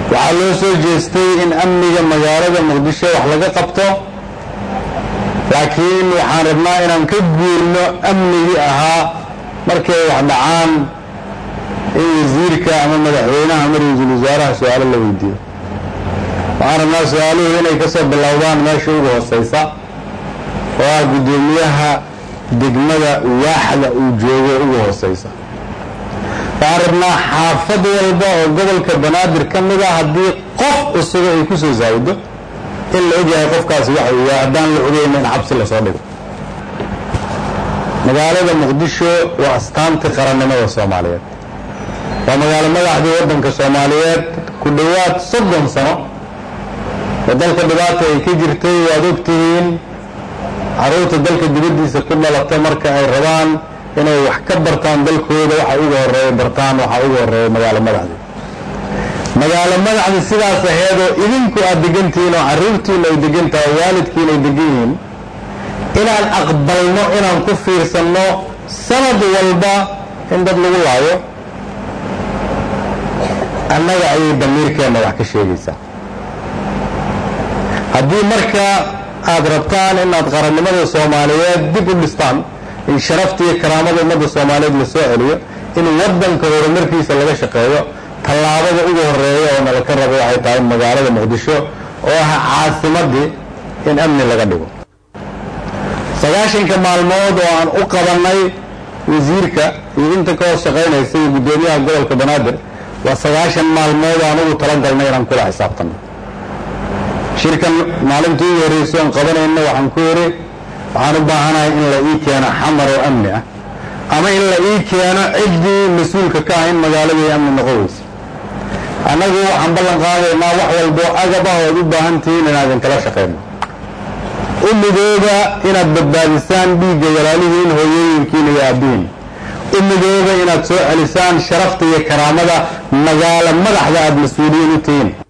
waxaa loo soo jeestay in amniga magaalada muqdisho wax laga qabto laakiin waxaan rabnaa inaan ka guurno amnigii ahaa markay wax dhacaan in wasiirka ama madaxweynaha ama ra-iisul wasaaraha su-aalo la weydiiyo waxaan rabnaa su-aaluhu inay ka soo bilowdaan meesha ugu hooseysa oo ah guddoomiyaha degmada waaxda uu joogo ugu hooseysa waxaan rabnaa xaafad walba oo gobolka banaadir ka mid a haddii qof cusuba ay ku soo saawido in la ogyahay qofkaasi waxa uu yahay haddaan la ogeyna in xabsi lasoo dhigo magaalada muqdisho waa astaantii qarannimada soomaaliyeed waa magaalo madaxdii waddanka soomaaliyeed ku dhowaad soddon sano oo dalka dhibaata ay ka jirtay waad ogtihiin carruurta dalka dibaddiisa ku dhalata marka ay rabaan inay wax ka bartaan dalkooda waxa uga horeeya bartaan waxaa uga horeeya magaalo madaxdii magaalo madaxdii sidaas aheedoo idinku aad degantihiin oo carruurtiina ay degan tahay waalidkiina ay degan yihiin inaan aqbalno inaan ku fiirsanno sanad walba in dad lagu laayo annaga ayay damiirkeenna wax ka sheegaysaa haddii marka aad rabtaan inaad qarannimada soomaaliyeed dib u dhistaan in sharafta iyo karaamada ummadda soomaaliyeed la soo celiyo in waddanka horumarkiisa laga shaqeeyo tallaabada ugu horeeya oo nala ka rabo waxay tahay magaalada muqdisho oo ah caasimadii in amni laga dhigo sagaashanka maalmood oo aan u qabannay wasiirka iyo inta ka hoos shaqaynaysa iyo guddoomiyaha gobolka banaadir waa sagaashan maalmood aan ugu talagalnay inaan kula xisaabtanno shirkan maalintii ugu horreyso aan qabanayna waxaan ku yidhi waxaan u baahanahay in la ii keeno xamar oo amni ah ama in la ii keeno ciddii mas-uulka ka ah in magaaladii amni noqon weysa annagu waxaan ballan qaadaynaa wax walbo agab ah oad u baahan tihiin inaadan kala shaqayno u midooba inaad badbaadisaan dhiigga walaalihiin hooyooyinkiina iyo aabbihiin u midooba inaad soo celisaan sharafta iyo karaamada magaalo madaxda aada mas-uuliyiin u tihiin